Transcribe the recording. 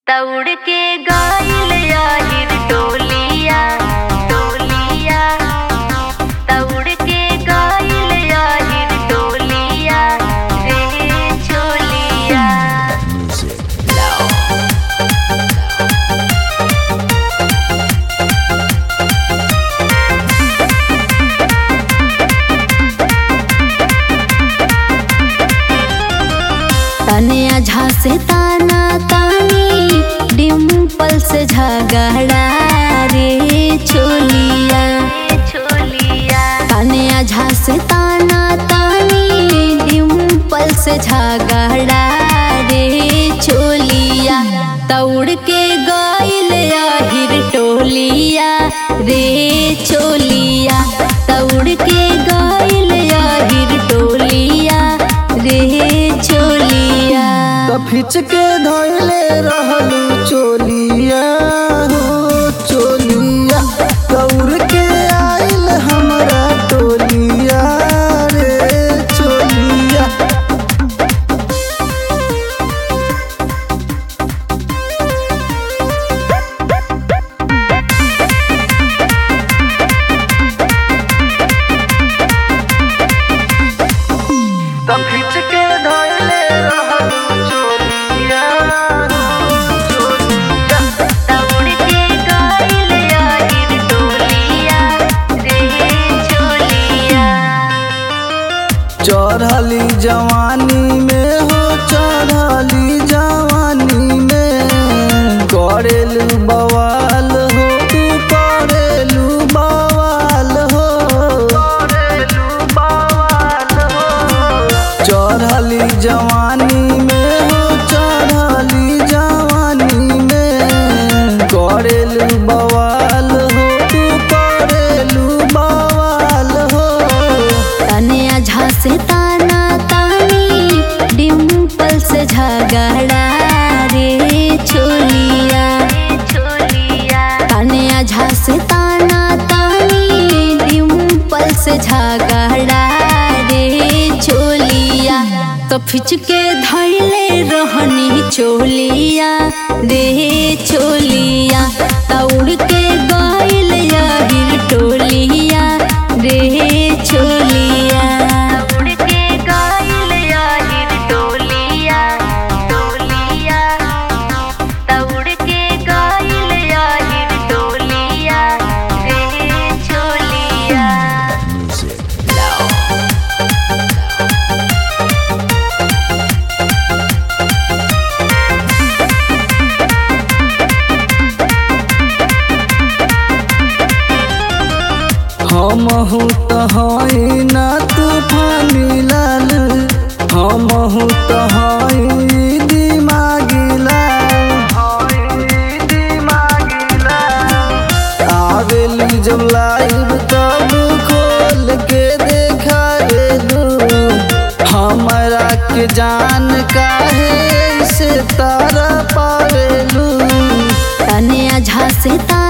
दौड़ के गइल आहिर टोलिया टोलिया दौड़ के गइल आहिर टोलिया रे चोलिया तनिया झासे ताना तानी डिम्पल से झगड़ा रे चोलिया रे चोलिया तनिया झासे ताना तानी डिम्पल से झगड़ा रे चोलिया दौड़ के गइल आहिर टोलिया रे चोलिया दौड़ के गइल आहिर टोलिया रे चोलिया कफिच के धोइले रहलू चोलिया हो चोलिया दौड़ के आइल हमरा टोलिया रे चोलिया कफिच के धोइले रहलू चोलिया हो चोलिया दौड़ के गइल आहिर टोलिया रे चोलिया चढ़ली जवानी में हो चढ़ली जवानी में करेलू बवाल हो तू करेलू बवाल हो करेलू बवाल हो चढ़ली जवानी में हो चढ़ली जवानी में करेलू बवाल हो तू करेलू बवाल हो तनिया झासे ताना तानी डिम्पल से झगड़ा रे चोलिया रे चोलिया तनिया झासे ताना तानी डिम्पल से झगड़ा रे चोलिया तो फिच के धैले रहनी चोलिया रे चोलिया दौड़ के गइल आहिर टोलिया रे चोलिया दौड़ के गइल आहिर टोलिया टोलिया दौड़ के गइल आहिर टोलिया रे चोलिया हम हूँ तो हई ना तूफानी लाल हम हूँ तो हई दिमागी लाल आवेली जब लाइव तब खोल के देखा हमरा के जान काहे से तारा पावेलू तनिया झासे ताना